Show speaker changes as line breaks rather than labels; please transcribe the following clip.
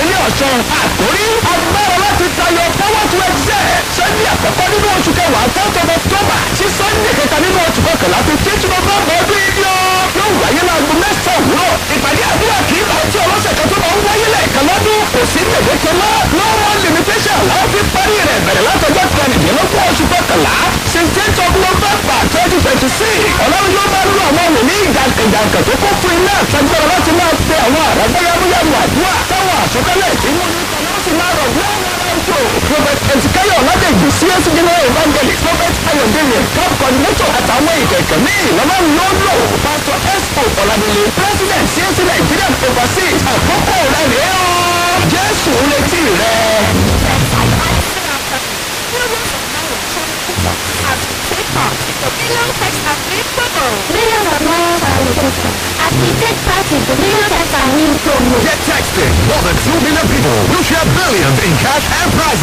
ní ọ̀ṣun àkórí agbára láti tayọ power to excel sunday àkọ́kọ́ nínú oṣù kẹwàá tenth of october sí sunday kẹta nínú oṣù kọkànlá fifteen november ọdún yìí ni ó yóò wáyé láago mẹ́sàn-án òwúrọ̀ ìpàdé àdúrà kì í bá tí ọlọ́sẹ̀ kan tó máa ń wáyé lẹ́ẹ̀kan lọ́dún kò sí gbèdéke mọ́ no more limitation làwọn fi parí rẹ̀ bẹ̀rẹ̀ látọjọ́ kẹrìndínlógún oṣù kọkànlá sixteen of november twenty twenty six ọlọ́run yóò máa lo àwọn wòlíì jàǹkànjàǹkàn tó kún fún iná àtàgbára láti máa pe àwọn àràgbá yàmúyàmú àdúrà táwọn àsọtẹ́lẹ̀ tí wọ́n ní kọ́lá sì máa rọ̀ ní àwọn aráńtò prophet ezekiel ọ̀làdẹ̀jù csc general evangelist prophet ayọ̀dẹ̀yẹ camp coordinator àtàwọn ìkẹ̀kẹ́ míì lọ́wọ́ ló lò pastor esco ọ̀làdẹ̀lẹ̀ president csc nigerian overseas àkókò rẹ̀ rèé o jésù retí rẹ̀.
Million text and free promo.
Millions of miles are registered as we take part in the Million Text and Win promo.
Get texted. More than 2 million people will share billions in cash and prizes.